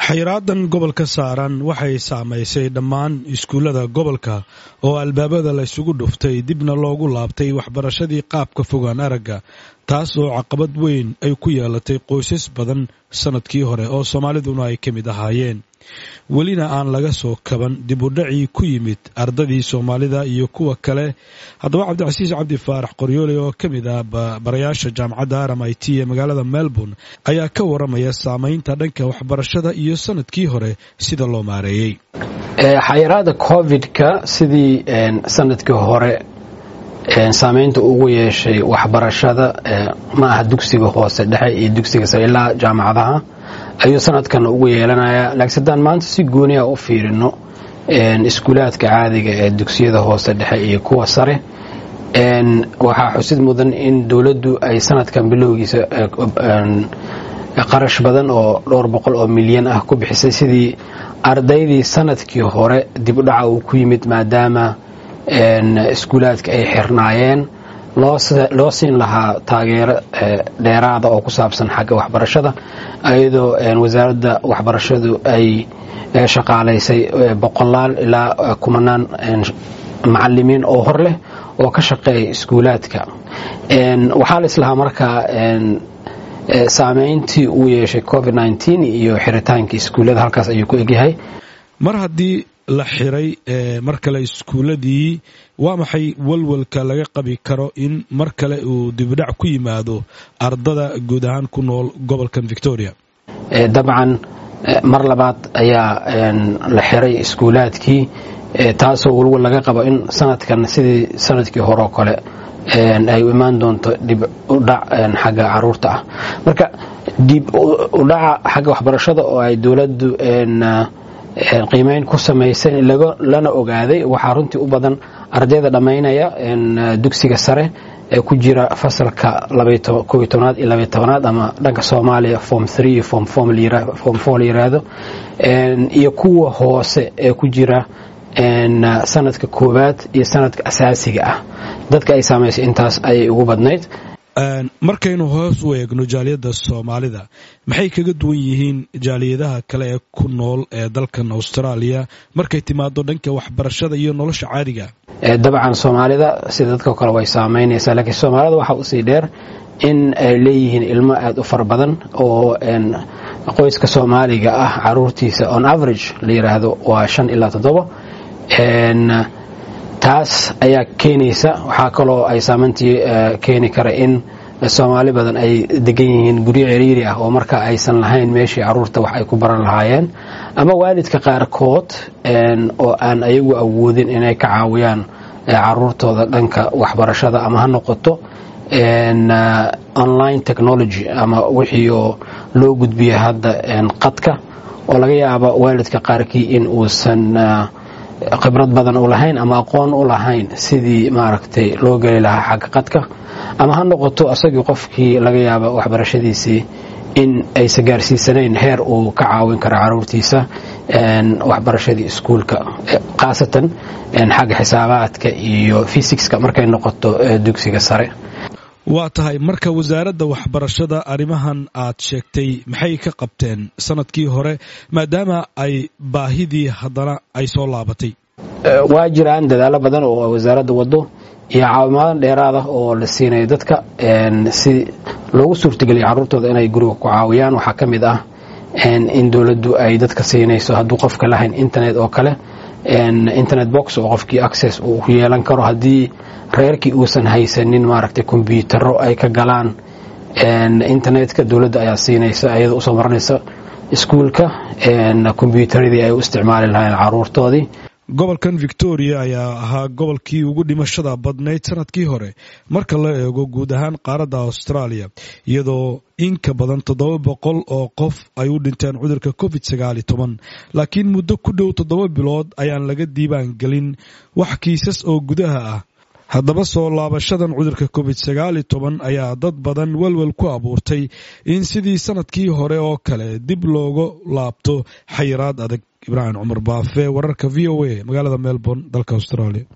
xayraadan gobolka saaran waxay saamaysay dhammaan iskuullada gobolka oo albaabada la ysugu dhuftay dibna loogu laabtay waxbarashadii qaabka fogaan aragga taas oo caqabad weyn ay ku yeelatay qoysas badan sannadkii hore oo soomaaliduna ay ka mid ahaayeen welina aan laga soo kaban dib u dhacii ku yimid ardadii soomaalida iyo kuwa kale haddaba cabdicasiis cabdi faarax qoryoole oo ka mid ah barayaasha jaamacadda aram i t ee magaalada melbourne ayaa ka waramaya saamaynta dhanka waxbarashada iyo sanadkii hore sida loo maareeyey xayiraada covid-ka sidii sanadkii hore saamaynta ugu yeeshay waxbarashada ma aha dugsiga hoose dhexe iyo dugsiga sare ilaa jaamacadaha ayuu sanadkan ugu yeelanayaa laakiin haddaan maanta si gooniya u fiirino iskuulaadka caadiga ee dugsiyada hoose dhexe iyo kuwa sare waxaa xusid mudan in dowladdu ay sanadkan bilowgiisa qarash badan oo dhowr boqol oo milyan ah ku bixisay sidii ardaydii sanadkii hore dib u dhaca uu ku yimid maadaama iskuulaadka ay xirnaayeen loo siin lahaa taageero dheeraada oo ku saabsan xagga waxbarashada iyadoo wasaaradda waxbarashadu ay shaqaalaysay boqolaal ilaa kumanaan macalimiin oo hor leh oo ka shaqeeya iskuulaadka waxaa la islahaa markaa saameyntii uu yeeshay covid iyo xiritaanka iskuullada halkaas ayuu ku egyahay mar haddii la xiray mar kale iskuuladii waa maxay walwalka laga qabi karo in mar kale uu dibudhac ku yimaado ardada guud ahaan ku nool gobolkan victoria dabcan mar labaad ayaa la xiray iskuulaadkii taasoo walwal laga qabo in sanadkan sidii sanadkii horeo kale ay u imaan doonto dib udhac xagga caruurta ah marka dib udhaca xagga waxbarashada oo ay dowladdu qiimeyn ku samaysay lana ogaaday waxaa runtii u badan ardayda dhammaynaya dugsiga sare ee ku jira fasalka kob tobnaad iyo labay tobnaad ama dhanka soomaaliya form iyo form four la yiraahdo iyo kuwa hoose ee ku jira sanadka koowaad iyo sanadka asaasiga ah dadka ay saamaysay intaas ayay ugu badnayd markaynu hoos u eegno jaaliyadda soomaalida maxay kaga duwan yihiin jaaliyadaha kale ee ku nool ee dalkan austraaliya markay timaado dhanka waxbarashada iyo nolosha caadiga dabcan soomaalida sida dadka kale way saamaynaysaa laakiin soomaalida waxaa usii dheer in ay leeyihiin ilmo aada u fara badan oo qoyska soomaaliga ah caruurtiisa on average la yiraahdo waa shan ilaa toddobo taas ayaa keenaysa waxaa kaloo ay saameyntii keeni kara in soomaali badan ay degan yihiin guryo ciriiri ah oo marka aysan lahayn meeshii caruurta wax ay ku baran lahaayeen ama waalidka qaarkood oo aan ayagu awoodin inay ka caawiyaan caruurtooda dhanka waxbarashada ama ha noqoto online technology ama wixii oo loo gudbiya hadda qadka oo laga yaaba waalidka qaarkii in uusan khibrad badan u lahayn ama aqoon u lahayn sidii maaragtay loo geli lahaa xagga qadka ama ha noqoto asagii qofkii laga yaaba waxbarashadiisii in aysa gaarsiisanayn heer uu ka caawin karo caruurtiisa waxbarashadii iskuulka khaasatan xagga xisaabaadka iyo fisikska markay noqoto dugsiga sare waa tahay marka wasaaradda waxbarashada arrimahan aad sheegtay maxay ka qabteen sanadkii hore maadaama ay baahidii haddana ay soo laabatay waa jiraan dadaallo badan oo wasaaradda waddo iyo caawimadan dheeraada oo la siinayo dadka si loogu suurtageliya carruurtooda inay guriga ku caawiyaan waxaa ka mid ah in dowladdu ay dadka siinayso hadduu qofka lahayn internet oo kale internet box oo qofkii access uu ku yeelan karo haddii reerkii uusan haysanin maaragtay kombyutaro ay ka galaan internetka dowladda ayaa siinaysa ayada usoo marinaysa iskuulka kombyutaradii ay u isticmaali lahayn caruurtoodii gobolkan victoria ayaa ahaa gobolkii ugu dhimashada badnayd sanadkii hore marka la eego guud ahaan qaaradda australia iyadoo in ka badan toddoba boqol oo qof ay u dhinteen cudurka covid sagaali toban laakiin muddo ku dhow toddoba bilood ayaan laga diibaan gelin wax kiisas oo gudaha ah haddaba soo laabashadan cudurka covid sagaali toban ayaa dad badan welwel ku abuurtay in sidii sanadkii hore oo kale dib looga laabto xayiraad adag ibraahim cumar baafe wararka v o a magaalada melbourne dalka australia